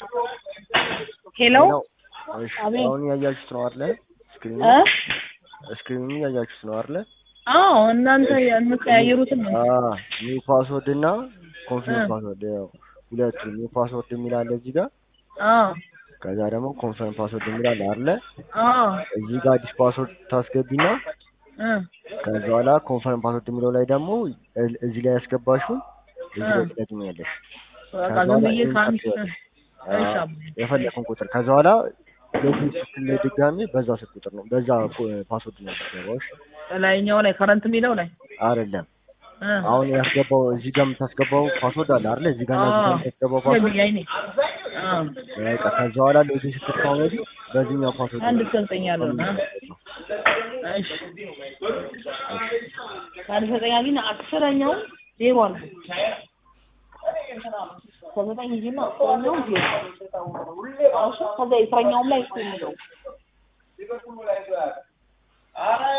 ሄሎ እሺ አቤት። አሁን እያያችሁት ነው አይደለ? ስክሪኑ እ ስክሪኑ እያያችሁት ነው አይደለ? አዎ እናንተ የምትቀያየሩትን ነው። አዎ ኒው ፓስወርድ እና ኮንፊርም እ ፓስወርድ ያው ሁለቱ ኒው ፓስወርድ የሚል አለ እዚህ ጋር አዎ ከዛ ደግሞ ኮንፈርም ፓስወርድ የሚል አለ አይደለ? አዎ እዚህ ጋር አዲስ ፓስወርድ ታስገቢና እ ከዛ በኋላ ኮንፈርም ፓስወርድ የሚለው ላይ ደግሞ እ- እዚህ ላይ ያስገባሽውን እዚህ ላይ እ ትደግሚያለሽ። በቃ ከዛ ዝም በኋላ ብዬ ኢንተር ከአንድ ትይዋለሽ። እሺ አዎ አባ የፈለኩን ቁጥር ከዛ በኋላ ሎጊን ስትል ድጋሚ በዛ ስልክ ቁጥር ነው በዛ ኮ- ፓስወርድ ነው የምትገባው። እሺ ላይኛው ላይ ከረንት የሚለው ላይ አይደለም እ አሁን ያስገባው እዚህ ጋር የምታስገባው ፓስወርድ አለ አይደለ? እዚህ ጋር እና እዚህ ጋር አዎ የምታስገባው ፓስወርድ ገቢ አይኔ አዎ በቃ ከዛ በኋላ ሎጊን ስትል ከሆነ በዚህኛው ፓስወርድ አንድ ነው እስከ ዘጠኝ ያለው ነው። እሺ ከአንድ እስከ ዘጠኝ ግን አስረኛው ዜሮ አለ። ከዘጠኝ ሂጂና አስረኛው ዜሮ እሺ ከዛ የአስረኛውም ላይ እሱ የሚለው